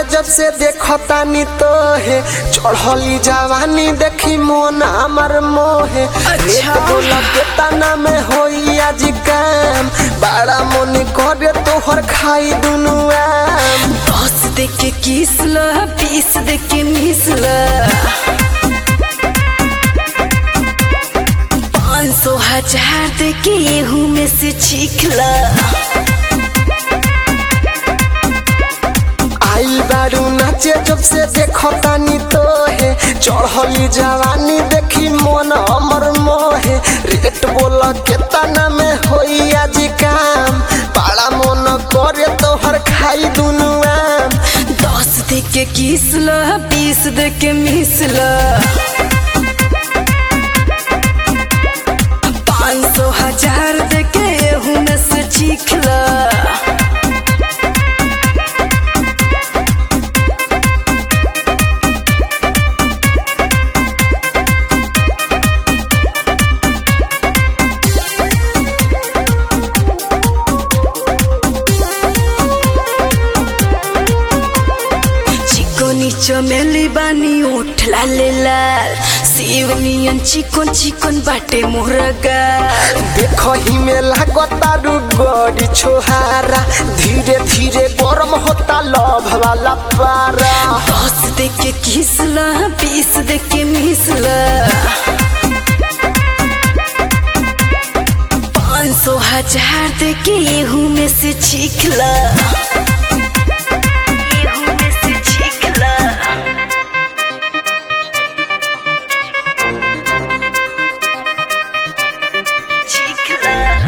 जब से देखतानी तो है चढ़ली जवानी देखी मोन हमर मोहे रेत बोला के तना में होई आज काम बड़ा मन करे तोहर खाई दुनु आम दस दे के किस ल बीस दे के मिस ल पाँच सौ हजार दे के एहू में से छीख ल आइल बारू नाचे जब से देखतानी तो है चढ़ली जवानी देखी मोन हमर मोहे रेट बोल के तना में होई आज काम बड़ा मन करे तोहर खाई दुनु आम दस दे के किस ल बीस दे के मिस ल पाँच सौ हजार दे के एहू में से छीख ल चिकोनी चमेली बानी उठ लाले लाल शिवनियन चिकन चिकन बाटे मुर्गा देखही में लागता रु गड़ी छोहारा धीरे धीरे गरम होता लभ वाला पारा दस दे के किसला बीस दे के मिसला पाँच सौ हजार दे के एहू में से छिखला एहू में से छिखला छिखला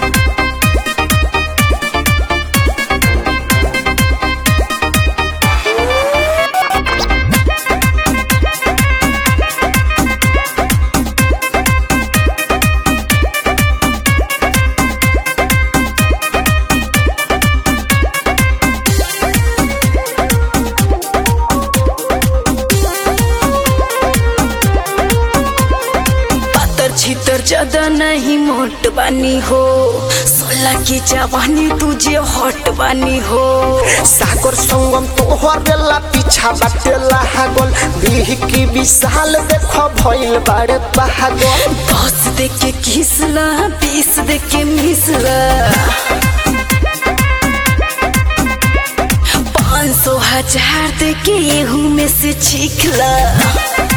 पातर छितर ज्यादा नहीं मोट बानी हो सोलह की जवानी तुझे हॉट बानी हो सागर संगम तोहर बेला पीछा बाटेला हागल बीह की विशाल देख भइल बाड़े पागल दस दे के किसला बीस दे के मिसला पाँच सौ हजार दे के एहू में से छिखला